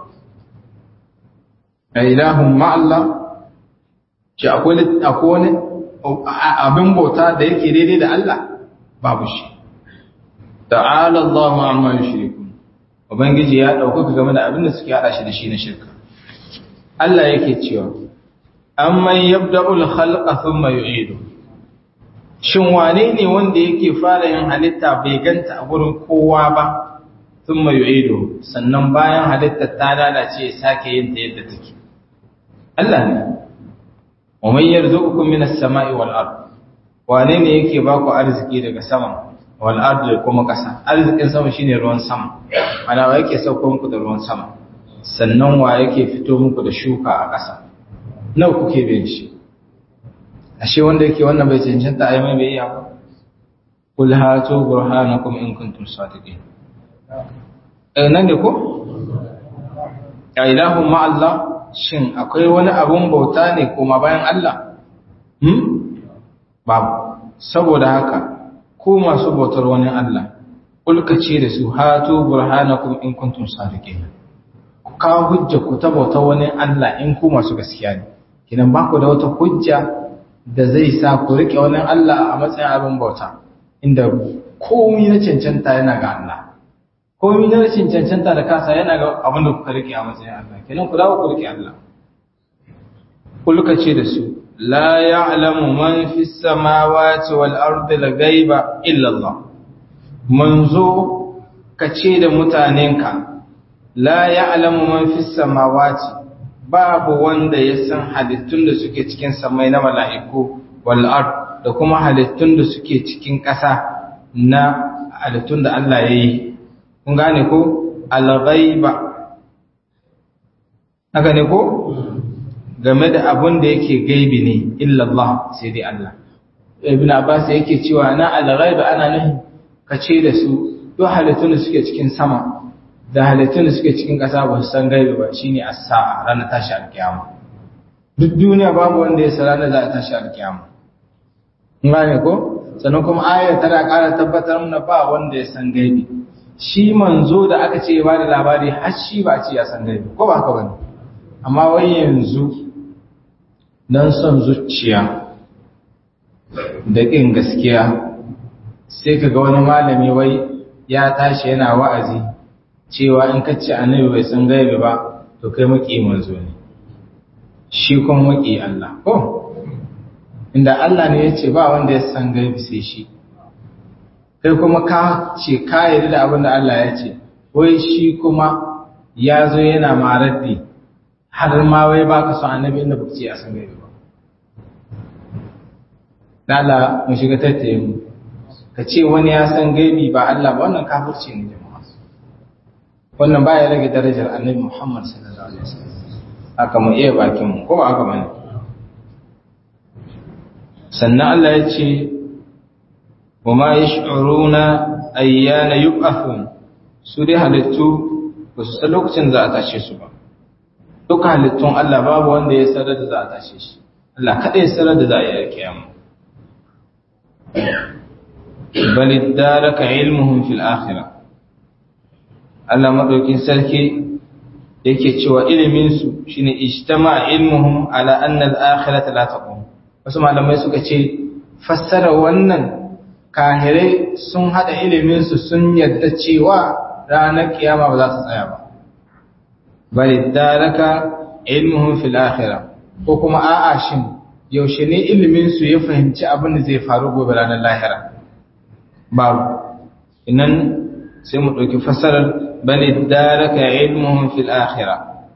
a ilahun ma'allah shi akwai wani abin bauta da yake daidai da Allah babu shi ta'ala Allahu amma yushrikun ubangiji ya dauka game da abin da suke hada shi da shi na shirka Allah yake cewa amman yabda'ul khalqa thumma yu'idu shin wane ne wanda yake fara yin halitta bai ganta a gurin kowa ba thumma yu'idu sannan bayan halitta ta lalace ya sake yin ta yadda take Allah ne wa man yarzuqukum minas sama'i wal ard wane ne yake ba ku arziki daga sama wal ard da kuma kasa arzikin sama shine ruwan sama ana wa yake sauko muku da ruwan sama sannan wa yake fito muku da shuka a kasa nawa kuke bin shi ashe wanda yake wannan bai cancanta ai mai bai iya ba kul hatu burhanakum in kuntum sadiqin eh nan ne ko ya ilahu ma Allah shin akwai wani abun bauta ne kuma bayan Allah hmm babu saboda haka ku masu bautar wani Allah ulkace da su hatu burhanakum in kuntum sadiqin ku kawo hujja ku ta bautar wani Allah in ku masu gaskiya ne kinan ba ku da wata hujja da zai sa ku rike wani Allah a matsayin abin bauta inda komai na cancanta yana ga Allah komai na rashin cancanta da kasa yana ga abin da kuka rike a matsayin Allah kenan ku dawo ku rike Allah kulka ce da su la ya'lamu man fis samawati wal ardi al ghaiba illa Allah manzo ka ce da mutanenka la ya'lamu man fis samawati babu wanda ya san halittun da suke cikin samai na mala'iku wal ard da kuma halittun da suke cikin ƙasa na halittun da Allah ya yi kun gane ko al-ghaiba haka ne ko game da abun da yake gaibi ne illa Allah sai dai Allah ibn Abbas yake cewa na al-ghaiba ana nuhi kace da su duk halittun da suke cikin sama da halittun da suke cikin ƙasa ba su san gaibi ba shine as-sa'a ranar tashi alkiyama duk duniya babu wanda ya san ranar za a tashi alkiyama kun gane ko sannan kuma ayar tana ƙara tabbatar mana ba wanda ya san gaibi shi manzo da aka ce ba da labari har shi ba ce ya san gaibi ko ba haka bane amma wai yanzu dan son zuciya da ƙin gaskiya sai ka ga wani malami wai ya tashi yana wa'azi cewa in ka ce annabi bai san gaibi ba to kai maki manzo ne shi kuma maki Allah ko inda Allah ne ya ce ba wanda ya san gaibi sai shi kai kuma ka ce ka yarda da abin da Allah ya ce wai shi kuma ya zo yana maraddi har ma wai ba ka son annabi inda baka ce a san gaibi ba Lala mu shiga tattaye mu ka ce wani ya san gaibi ba Allah ba wannan kafirci ne jama'a wannan ba ya rage darajar annabi Muhammad sallallahu alaihi wasallam haka mu iya bakin mu ko ba haka bane sannan Allah ya ce wa ma yash'uruna ayyana yub'athun su dai halittu ba su san lokacin za a tashe su ba duka halittun Allah babu wanda ya sanar da za a tashe shi Allah kada ya sanar da za a yi kiyama bal iddaraka ilmuhum fil akhirah Allah madaukin sarki yake cewa ilimin su shine ijtama ilmuhum ala anna al akhirata la taqum wasu malamai suka ce fassara wannan kahirai sun hada ilimin su sun yadda cewa ranar kiyama ba za ta tsaya ba bal iddaraka ilmuhum fil akhirah ko kuma a'a shin yaushe ne ilimin su ya fahimci abin da zai faru gobe ranar lahira babu inan sai mu ɗauki fasarar bani daraka ilmuhum fil akhira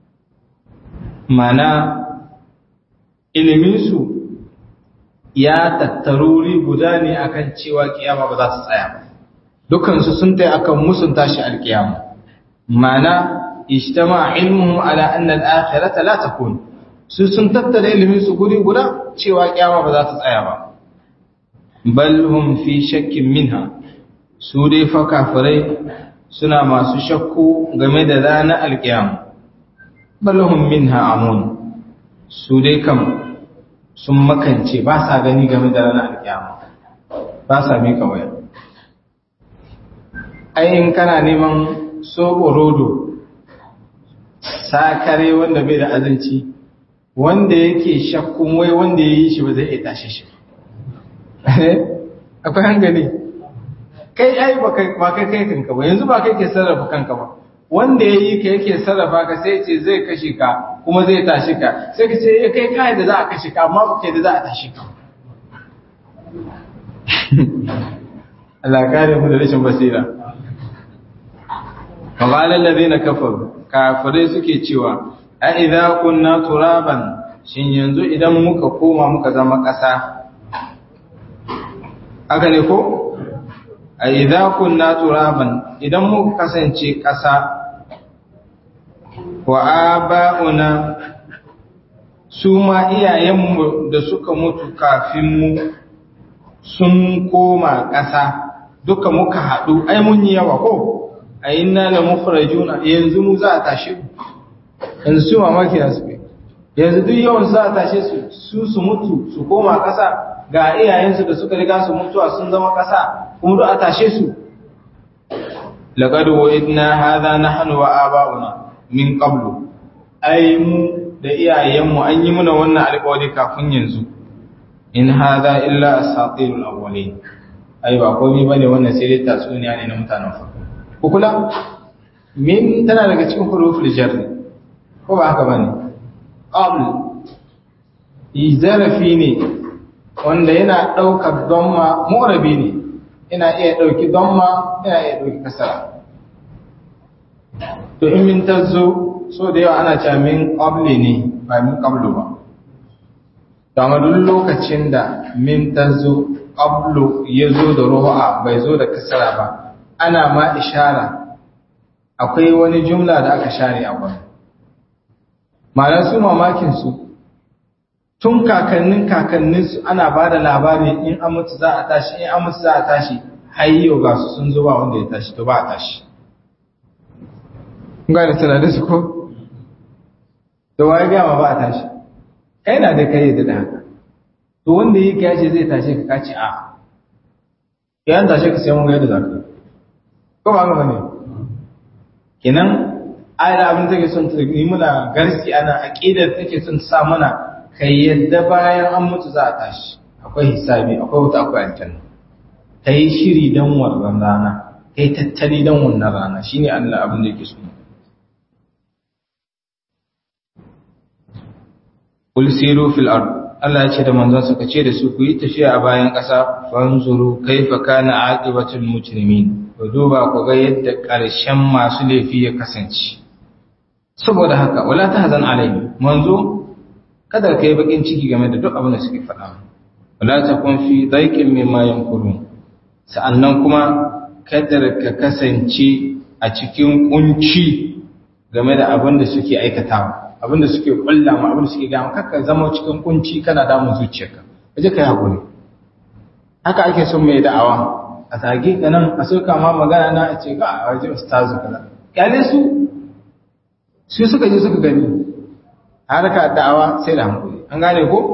mana iliminsu ya tattaruri guda ne akan cewa kiyama ba za ta tsaya ba dukansu sun tai akan musun tashi alkiyama mana ijtama ilmuhum ala anna al-akhirata la takun su sun tattara iliminsu guri guda cewa kiyama ba za ta tsaya ba bal hum fi shakkin minha su dai fa kafirai suna masu shakku game da ranar alkiyama bal hum minha amun su dai kam sun makance ba sa gani game da ranar alkiyama ba sa mika waya ai in kana neman sobo rodo sakare wanda bai da azanci wanda yake shakkun wai wanda ya yi shi ba zai iya tashi shi akwai hankali kai ai ba kai kai kanka ba yanzu ba kai ke sarrafa kanka ba wanda ya yi ka yake sarrafa ka sai ce zai kashe ka kuma zai tashi ka sai ka ce ya kai kai da za a kashe ka amma ba kai da za a tashi ka Allah kare mu da rashin basira Kamalar ladina kafaru kafirai suke cewa a idza kunna turaban shin yanzu idan muka koma muka zama ƙasa aka ne ko a idza kunna turaban idan muka kasance ƙasa wa aba'una su ma iyayenmu da suka mutu kafin mu sun koma ƙasa duka muka haɗu ai mun yi yawa ko a inna la mukhrajuna yanzu mu za a tashi yanzu su mamaki na su yanzu duk yawan za a tashe su su su mutu su koma ƙasa ga iyayensu da suka riga su mutuwa sun zama ƙasa kuma duk a tashe su laqad wa'idna hadha nahnu wa aba'una min qablu ai mu da iyayenmu an yi muna wannan alƙawari kafin yanzu in hadha illa asatirul awwalin ai ba komai bane wannan sai dai tatsuniya ne na mutanen farko kula min tana daga cikin huruful jarri ko ba haka bane qabl zarafi ne wanda yana daukar damma mu'rabi ne ina iya dauki damma ina iya dauki kasara to in min tazo so da yawa ana cewa min qabli ne ba min qablu ba to amma duk lokacin da min tazo qablu yazo da ruha bai zo da kasara ba ana ma ishara akwai wani jumla da aka share a gurin ma'ana su mamakin su tun kakannin kakannin su ana ba da labari in an mutu za a tashi in an mutu za a tashi har yau ga su sun zo ba wanda ya tashi to ba a tashi kun gane tunanin su ko da waye gama ba a tashi kai na da kai da haka to wanda yi ka yace zai tashe ka kace a yayin tashe ka sai mun ga yadda zaka ko ba ga bane kenan ayar abin take son ta yi muna garsi ana aqidar take son ta sa mana kai yadda bayan an mutu za a tashi akwai hisabi akwai wuta akwai aljanna kai shiri dan wannan rana kai tattali dan wannan rana shine Allah abin da yake so Kul siru fil ard Allah ya ce da manzon sa kace da su ku yi tafiya a bayan ƙasa fanzuru kaifa kana aqibatul mujrimin ku duba ku ga yadda ƙarshen masu laifi ya kasance saboda haka wala tahzan alaihi manzo kada kai bakin ciki game da duk abin da suke faɗa wala takun fi daiqin mimma yankurun sa'annan kuma kada ka kasance a cikin kunci game da abin da suke aikatawa abin da suke kulla ma abin da suke gama kakka zama cikin kunci kana damun zuciyarka kaje kai hakuri haka ake son mai da'awa a tage ka nan a sauka ma magana na a ce ga a waje ustazu kaza kyale su su suka je suka gani harka da'awa sai da hankali an gane ko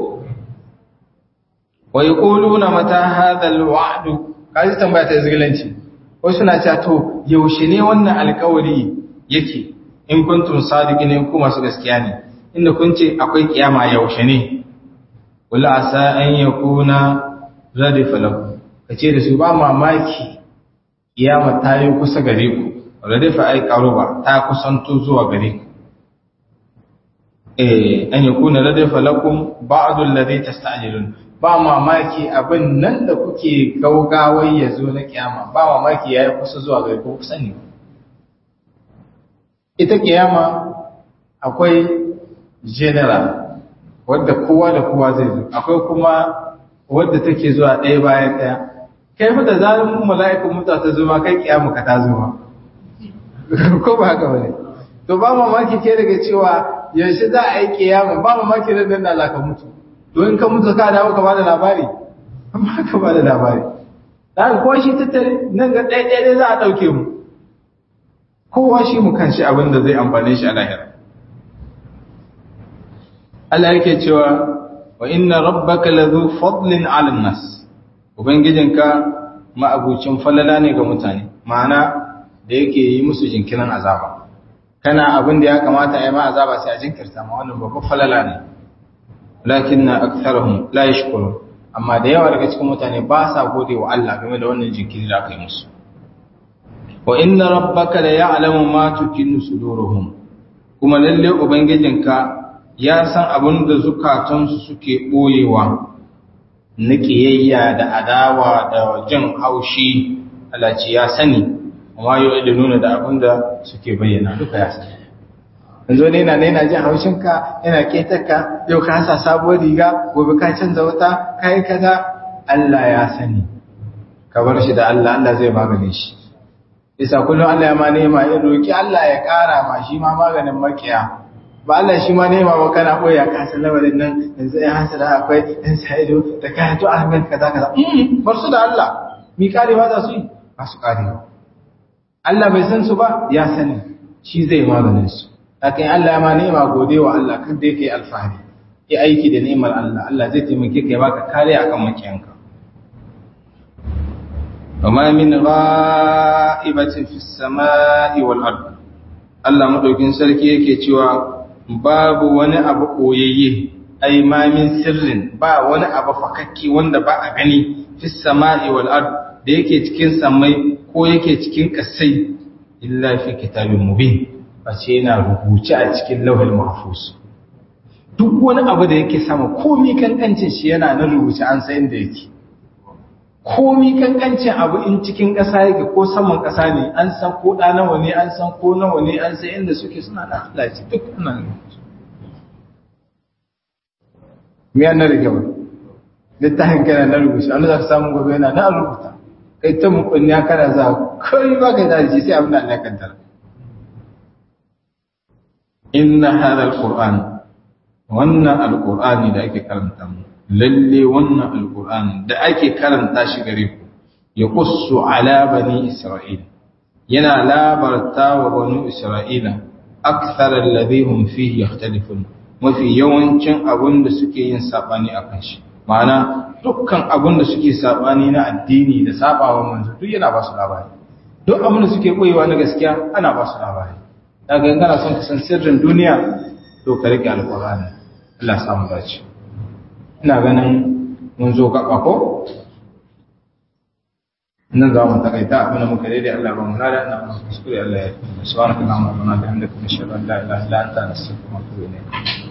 wa yaquluna mata hadha alwa'd kaji tambaya ta izgilanci wasu suna cewa to yaushe ne wannan alƙawari yake in kuntum sadiqin in ku masu gaskiya ne inda kun ce akwai kiyama yaushe ne wala asa an yakuna radifa lakum kace da su ba mamaki kiyama ta yi kusa gare ku radifa ai qaruba ta kusanto zuwa gare ku eh an yakuna radifa lakum ba'du alladhi tasta'jilun ba mamaki abin nan da kuke gaugawai ya zo na kiyama ba mamaki yayi kusa zuwa gare ku kusa ne ita kiyama akwai general wadda kowa da kowa zai zo akwai kuma wadda take zuwa ɗaya bayan ɗaya kai fa da zalim mala'ikun mutuwa ta zo ma kai kiyama ka ta zo ma ko ba haka bane to ba mamaki ke daga cewa yaushe za a yi kiyama ba mamaki da nan da ka mutu to in ka mutu ka dawo ka bada labari amma ka bada labari dan ko shi tattare nan ga ɗaya ɗaya za a ɗauke mu kowa shi mu kan shi abin da zai amfane shi a lahira Allah yake cewa wa inna rabbaka ladhu fadlin 'alan nas ubangijinka ma'abucin falala ne ga mutane ma'ana da yake yi musu jinkirin azaba kana abin da ya kamata a yi ma azaba sai a jinkirta ma wannan babban falala ne lakinna aktharuhum la yashkurun amma da yawa daga cikin mutane ba sa gode wa Allah game da wannan jinkiri da aka yi musu wa inna rabbaka la ya'lamu ma tukinnu suduruhum kuma lalle ubangijinka ya san abin da zukatansu suke boyewa na kiyayya da adawa da jin haushi Allah ce ya sani amma yau da nuna da abin da suke bayyana duka ya sani yanzu ne na yana jin haushinka yana ketarka yau ka sa sabuwar riga gobe ka canza wata kai kaza Allah ya sani ka bar shi da Allah Allah zai magane shi isa kullum Allah ya ma nema ya roki Allah ya kara ma shi ma maganin makiya ba Allah shi ma nema ba kana boya ka san lamarin nan yanzu ya hasa da akwai ɗan sa'ido da kai to Ahmed kaza kaza bar su da Allah mi kare ba za su yi ba su kare ba Allah bai san su ba ya sani shi zai maganin su lakin Allah ya ma nema gode wa Allah kan da yake alfahari yi aiki da ni'imar Allah Allah zai taimake ka ya baka kare akan makiyanka وما من غائبة في السماء والأرض Allah madaukin sarki yake cewa babu wani abu koyayye ai ma min sirrin ba wani abu fakakki wanda ba a gani fi sama'i wal ard da yake cikin samai ko yake cikin kasai illa fi kitabin mubin face yana rubuce a cikin lauhul mahfuz duk wani abu da yake sama komi kankancin shi yana na rubuce an san inda yake komi kankancin abu in cikin ƙasa yake ko saman ƙasa ne an san ko ɗa nawa ne an san ko nawa ne an san inda suke suna na Allah ce duk ana me yana da kyau littafin kana na rubuce an za ka samu gobe yana na rubuta kai ta mukun ya kana za kai ba ka da sai abin da Allah ya kaddara inna hadha alquran wannan alqurani da ake karanta mu lalle wannan alqurani da ake karanta shi gare ku ya qussu ala bani isra'il yana labarta wa bani isra'ila akthar alladhi hum fihi yakhtalifun mafi yawancin abun da suke yin sabani akan shi ma'ana dukkan abun da suke sabani na addini da sabawa manzo duk yana ba su labari duk abun da suke koyewa na gaskiya ana ba su labari daga in kana son ka san sirrin duniya to ka rike alqur'ani Allah ya samu dace ina ganin mun zo gaba ko nan za mu takaita abin da muka daidai Allah ba mu nada ina kuskure Allah ya yi subhanaka allahumma wa bihamdika nashhadu an la ilaha illa anta nastaghfiruka wa natubu ilayk